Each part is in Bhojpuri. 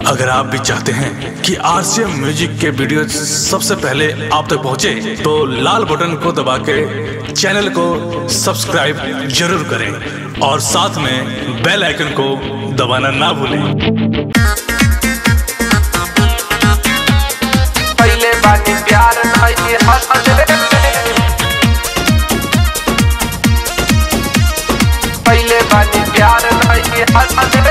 अगर आप भी चाहते हैं कि आरसीएम म्यूजिक के वीडियो सबसे पहले आप तक पहुंचे, तो लाल बटन को दबा के चैनल को सब्सक्राइब जरूर करें और साथ में बेल आइकन को दबाना ना भूलें पहले बानी प्यार नहीं हंसले पहले बानी प्यार नहीं हंसले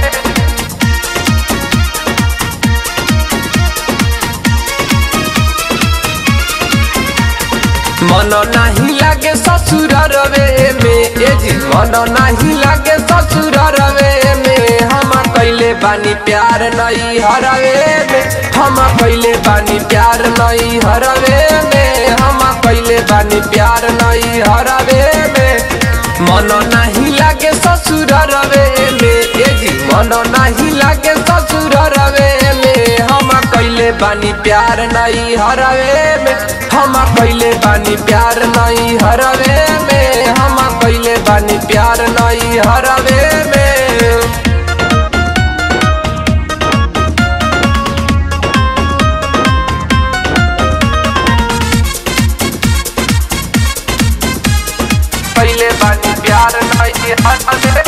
मन नहीं लागे ससुर रवे में ए जी मन नहीं लागे ससुर रवे में हम कैले बानी प्यार नहीं हरवे में हम कैले बानी प्यार नहीं हरवे में हम कैले बानी प्यार नहीं हरवे में मन नहीं लागे ससुर रवे में ए जी मन नहीं लागे ससुर रवे में हम कैले बानी प्यार नहीं हरवे में हम कैले बानी प्यार नहीं हरवे में हम कैले बानी प्यार नहीं हरवे में पहले बानी प्यार नहीं हरवे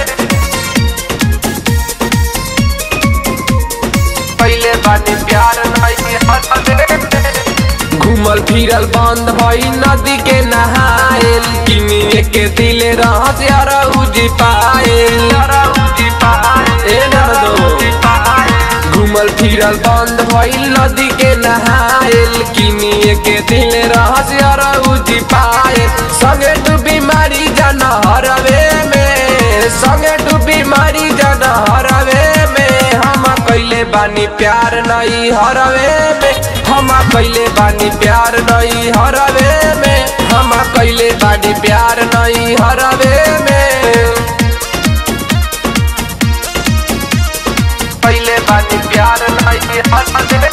पहले बानी प्यार नहीं हरवे घूमल फिरल बंद भई नदी के नहाएल किनिए के दिल रहस यार उजी पाएल ए नरदो घूमल फिरल बंद भई नदी के नहाएल किनिए के दिल रहस यार उजी पाएल संगे तू बीमारी जाना हरवे में संगे तू बीमारी जाना हरवे में हम कैले बानी प्यार नहीं हरवे में हम कैले बानी प्यार नहीं हरवे में हम कैले बानी प्यार नहीं हरवे में पहले बानी प्यार नहीं हरवे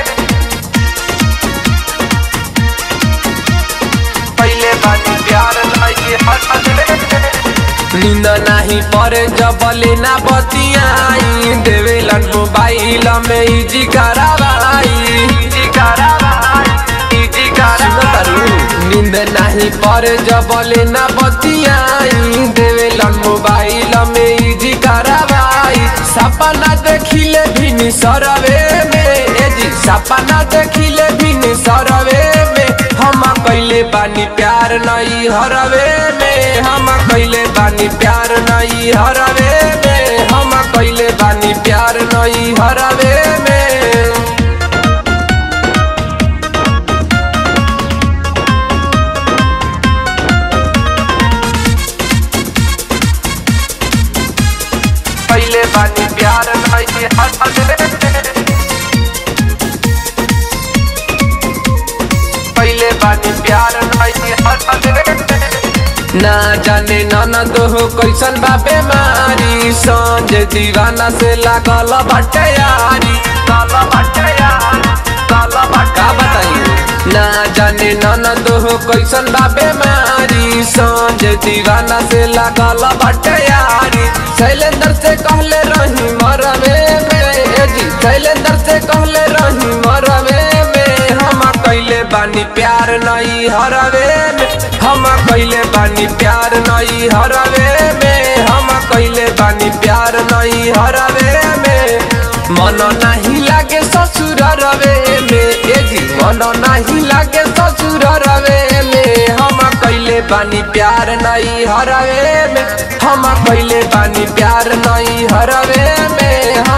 पहले बानी प्यार नहीं हरवे नींद नहीं परे जबले ना बतियाई देवेलन मोबाइल में इजी करावाई इजी करावाई इजी करावाई नींद नहीं परे जबले ना बतियाई देवेलन मोबाइल में इजी करावाई सपना देखिले भी सरवे में एजी सपना देखिले भी सरवे में हम कैले बानी प्यार नहीं हरवे में हम कैले बानी प्यार नहीं हरवे में हम कैले बानी प्यार नहीं हरवे में पहले बानी प्यार नहीं हरवे पहले बानी प्यार नहीं हरवे ना जाने ननद हो कैसन बा बेमारी संज दीवाना से लागल बाटे यारी काल बाटे यारी काल बाटा बताइए ना जाने ननद हो कैसन बा बेमारी संज दीवाना से लागल बाटे यारी शैलेंद्र से कहले रही मरवे में ए जी शैलेंद्र से कहले रही मरवे में हम कैले बानी प्यार नहीं हरवे में हम कैले बानी प्यार नहीं हरवे में हम कैले बानी प्यार नहीं हरवे में मन नहीं लागे ससुर रवे में ए जी मन नहीं लागे ससुर रवे में हम कैले बानी प्यार नहीं हरवे में हम कैले बानी प्यार नहीं हरवे में